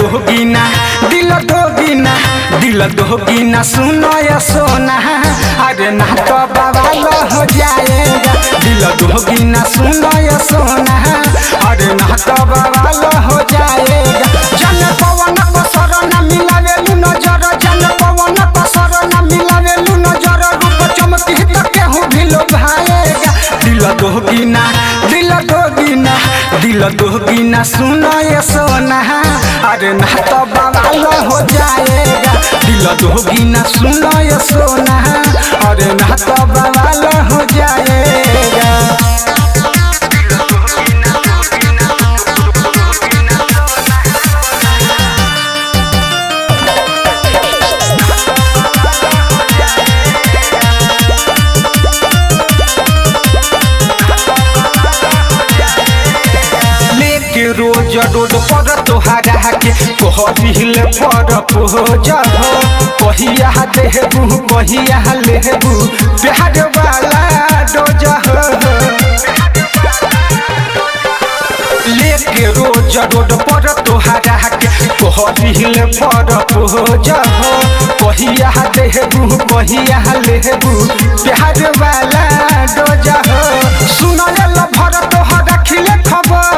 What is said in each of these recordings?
दोगीना दिल दोगीना दिल दोगीना सुनो या सोना अरे ना तो बवाल हो जाएगा दिल दोगीना सुनो या सोना अरे ना तो बवाल हो जाएगा जन पवन को शरण मिलावेलु नजर जन पवन को शरण मिलावेलु नजर रूप चमकी तो केहू भी लोभाएगा दिल दोगीना दिल दोगीना दिल दोगीना सुनो ये सोना अरे ना तो बवाल हो जाएगा दिल दोगीना सुनो ये सोना अरे ना तो बवाल हो जाएगा लेके रोज रोड पर तोहरा के कहबिल पर पोज हो कहिया देहबू कहिया लेबू प्यार वाला डोज हो लेके रोज रोड पर तोहरा के कहबिल पर पोज हो कहिया देहबू कहिया लेबू प्यार वाला डोज हो सुनल भर तोहरा खिले खबर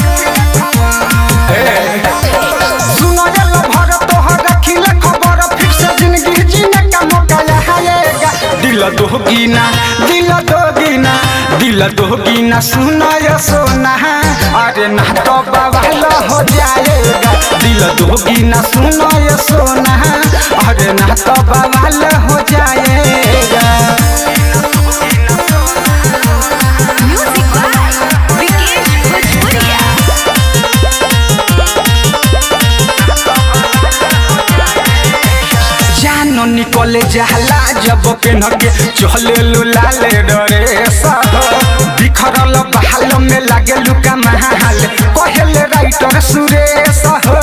सुनल भर तोहर रखिले खबर फिर से जिंदगी जीने का मौका आएगा दिल दोगीना दिल दोगीना दिल दोगीना सुना या सोना अरे ना तो बवाल हो जाएगा दिल दोगीना सुना या सोना अरे ना तो बवाल हो जाएगा Music by Vikesh Bhojpuria. जानो निकले जाला जब पेन के चले लो लाले डरे सह बिखरल बहाल में लागे लुका महाल कहले राइटर सुरेश हो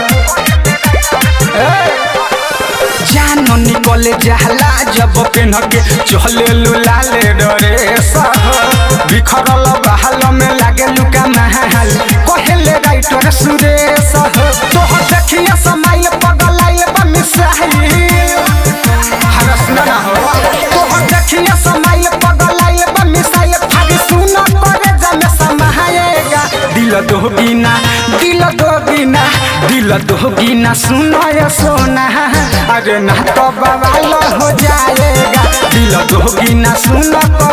जानो निकले जाला जब पेन के चले लो लाले डरे सह बिखरल बहाल में लागे लुका महाल कहले राइटर सुरेश हो तोह देखिया समाइल पगलाइल बा मिसाइल हरस ना हो तोह देखिया समाइल पगलाइल बा मिसाइल फाड़ी सुन करे जमे समाएगा दिल दोगीना दिल दोगीना दिल दोगीना सुनो या सोना अरे ना तो बवाल हो जाएगा दिल दोगीना सुन